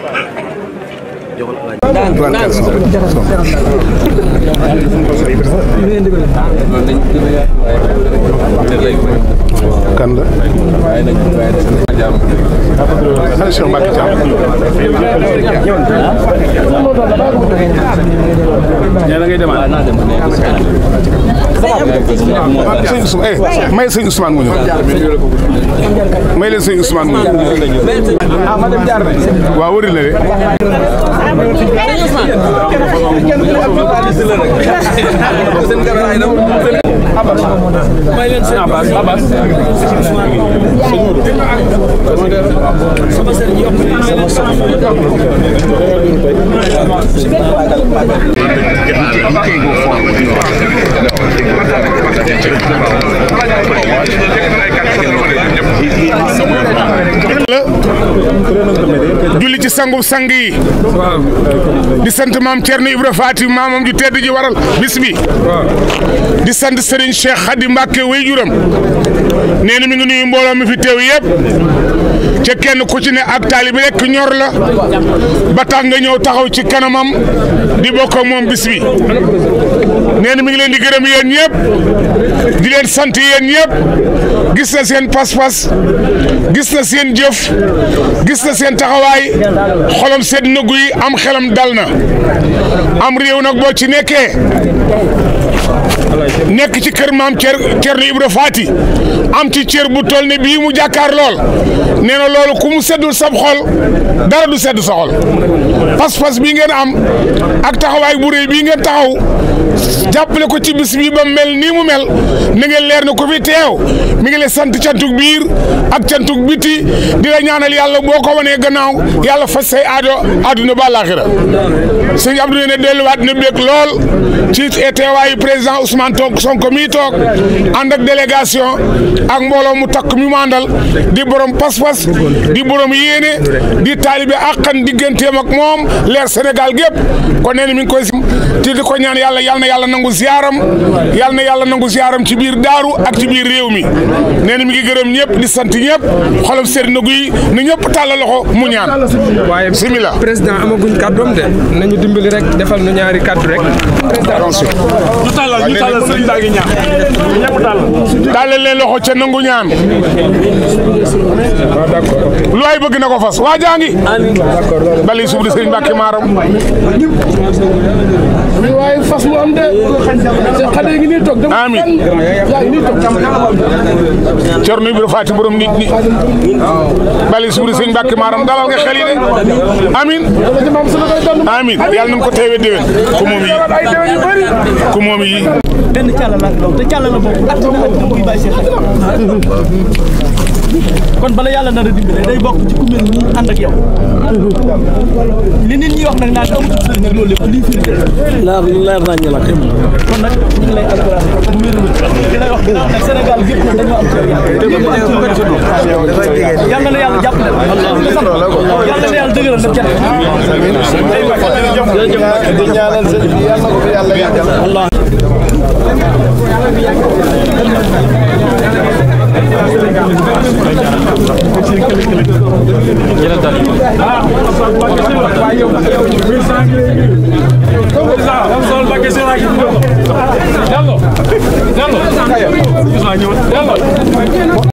kan la ana Cheikh Mbacke Thiam ñee da ngay demaat sëñ Ousmane eh may sëñ Ousmane mu ñëw may leen sëñ Ousmane mu ñëw waaw wëri la de julli ci sangu sang yi di sant maam Thierno Ibra Faati maamam ju tedd ji waral bis bi di sant Serigne Cheikh Khady Mbacke waajuram nee na mi ngi nuyu mbooloo mi fi teew yëpp ca kenn ku ci ne ak taalibi rek ñor la ba tax nga ñëw taxaw ci kanamam di bokk ak moom bis bi nee na mi ngi leen di gërëm yéen ñëpp di leen sant yéen ñëpp gis na seen pas-pas gis na seen jëf gis na seen taxawaay xolam sedd na guy am xelam dal na am réew nag boo ci nekkee nekk ci kër maam Cer Cerno Ibra Faati am ci cër bu toll ne bii mu jàkkaar lool nee na loolu ku mu seddul sab xol dara du sedd sa xol pas-pas bii ngeen am ak taxawaay bu rëy bii ngeen taxaw jàppale ko ci bis bii ba mel nii mu mel na ngeen leer na ko fi teew mi ngi lay sant cantuk biir ak cantuk biti di la ñaanal yàlla boo ko wanee gannaaw yàlla faj say aado àdduna ba àllaaxira sëñ Abdou ne delluwaat na bég lool ci teewaayu président Ousmane toog Sonko mii toog ànd ak délégation ak mbooloo mu takk mi mu àndal di borom pas-pas di borom yéene di taalibe àqan digganteem ak moom leer Sénégal gépp kon nee na mi ngi koy ti di ko ñaan yàlla yal na yàlla nangu ziyaaram yal na yàlla nangu ziyaaram ci biir daaru ak ci biir réew mi nee na mi ngi gërëm ñëpp di sant ñëpp xolam sedd na guy na ñëpp tàllal loxo mu ñaan waaye bismillah président amaguñ kàddoom de nañu dimbali rek defal nu ñaari kàddu rek ñu tàllal ñu tàllal sëriñ baa ngi ñaan ñëpp tàllal tàllal leen loxo ca nangu ñaan lu ay bëgg na ko fas waa jaa ngi bali suuf di sëriñ Mbàkke maaram waaye fas mu am de xale yi ngi nii toog dem Amiin. yaa ngi nii toog Cerno Ibra Faati borom nit ñi bali suuf di sëriñ Mbàkke maaram dalal nga xel yi de amin ci maam sunu koy doon amin yàlla nañ ko teewe déwén ku moom yi ay déwén yu bëri ku moom yi benn càlla la doon te càlla la boobu at dina at muy bàyyi seen xel kon bala yàlla nar a dimbale day bokk ci ku mel nii ànd ak yow li nit ñi wax nag naan amatul sëriñ ak loolu lépp lii firi leer leer nañ la kon nag ñu ngi lay encouragé bu wér di lay wax ginnaaw nag Sénégal gépp nag dañoo am ci yow yaakaar yàlla na yàlla jàppale yàlla na yàlla dëgëral nag jàpp di ñaanal sëñ bi yàlla na ko fi yàlla yàggal sol Mbàkke Sera gi Diallo Diallo